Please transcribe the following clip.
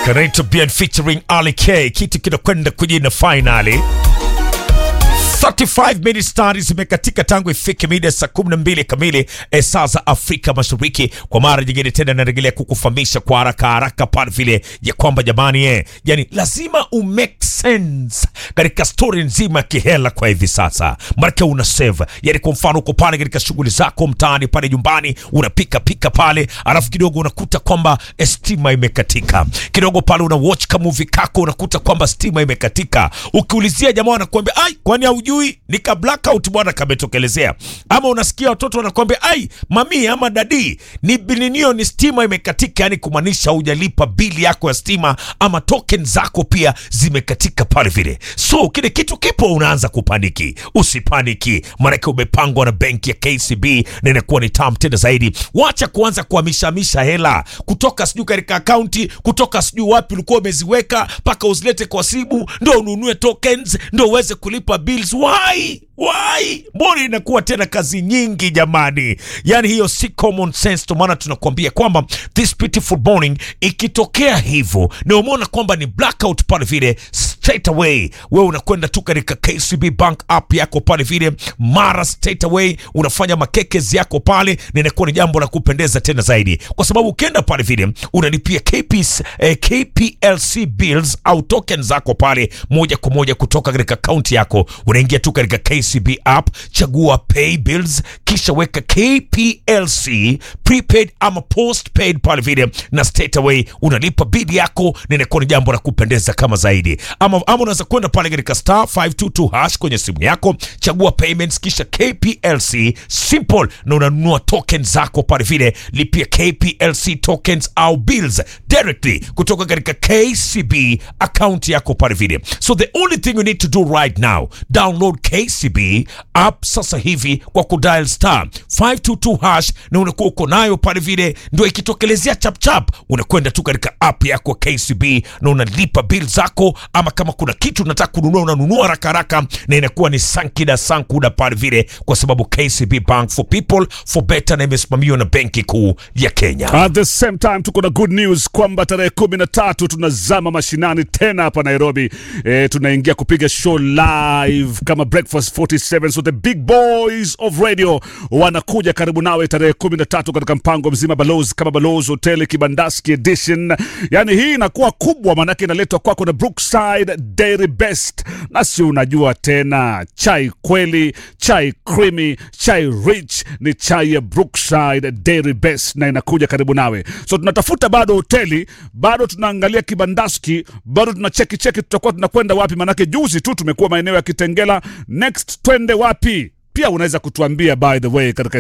Kanaitwa Bien featuring Ali K, kitu kinakwenda kujina finali 35 minutes tayari zimekatika tangu ifike mida saa 12 kamili eh, saa za Afrika Mashariki. Kwa mara nyingine tena narejelea kukufahamisha kwa haraka haraka pale vile ya kwamba jamani, eh, yani lazima umake sense katika story nzima ya kihela kwa hivi sasa, maana una save. Yani kwa mfano uko pale katika shughuli zako mtaani pale nyumbani, unapika pika pale, alafu kidogo unakuta kwamba eh, stima imekatika kidogo pale, una watch ka movie kako, unakuta kwamba stima imekatika. Ukiulizia jamaa wanakuambia ai, kwani haujui ni ka blackout bwana kametokelezea. Ama unasikia watoto wanakuambia ai, mami ama dadi, ni bilinio ni stima imekatika, yani kumaanisha hujalipa bili yako ya stima ama token zako pia zimekatika pale vile. So kile kitu kipo, unaanza kupaniki. Usipaniki, maanake umepangwa na benki ya KCB na inakuwa ni tamu tena zaidi. Wacha kuanza kuhamishamisha hela kutoka sijui katika akaunti kutoka sijui wapi ulikuwa umeziweka mpaka uzilete kwa simu ndo ununue tokens ndo uweze kulipa bills. Why? Why? Mbona inakuwa tena kazi nyingi jamani? Yani hiyo si common sense. Ndio maana tunakuambia kwamba this beautiful morning ikitokea hivyo na umeona kwamba ni blackout pale vile, straight away wewe unakwenda tu katika KCB Bank app yako pale vile, mara straight away unafanya makekezi yako pale, na inakuwa ni jambo la kupendeza tena zaidi, kwa sababu ukienda pale vile unalipia KPs, eh, KPLC bills au token zako pale moja kwa moja kutoka katika akaunti yako, unaingia tu katika KCB app, chagua pay bills, kisha weka KPLC prepaid ama postpaid pale vile, na straight away unalipa bili yako, na inakuwa ni jambo la kupendeza kama zaidi. Ama, ama unaweza kwenda pale katika star 522 hash kwenye simu yako, chagua payments, kisha KPLC simple, na unanunua token zako pale vile, lipia KPLC tokens au bills directly kutoka katika KCB account yako pale vile. So the only thing you need to do right now, download KCB app sasa hivi kwa kudial star 522 hash, na unakuwa uko nayo pale vile, ndio ikitokelezea chapchap, unakwenda tu katika app yako KCB na unalipa bill zako, ama kama kuna kitu unataka kununua unanunua haraka haraka, na inakuwa ni sankida sankuda pale vile, kwa sababu KCB Bank for people for better, na imesimamiwa na benki kuu ya Kenya. At the same time tuko na good news kwamba tarehe kumi na tatu tunazama mashinani tena hapa Nairobi. E, tunaingia kupiga show live kama Breakfast 47, so the big boys of radio wanakuja karibu nawe tarehe kumi na tatu katika mpango mzima Balozi kama Balozi Hotel Kibandaski Edition. Yani hii inakuwa kubwa, maanake inaletwa kwako na Brookside Dairy Best, na si unajua tena chai kweli, chai creamy, chai rich ni chai ya Brookside Dairy Best na inakuja karibu nawe. So tunatafuta bado hoteli, bado tunaangalia kibandaski, bado tuna cheki cheki, tutakuwa tunakwenda wapi? Manake juzi tu tumekuwa maeneo ya Kitengela, next twende wapi? Pia unaweza kutuambia by the way katika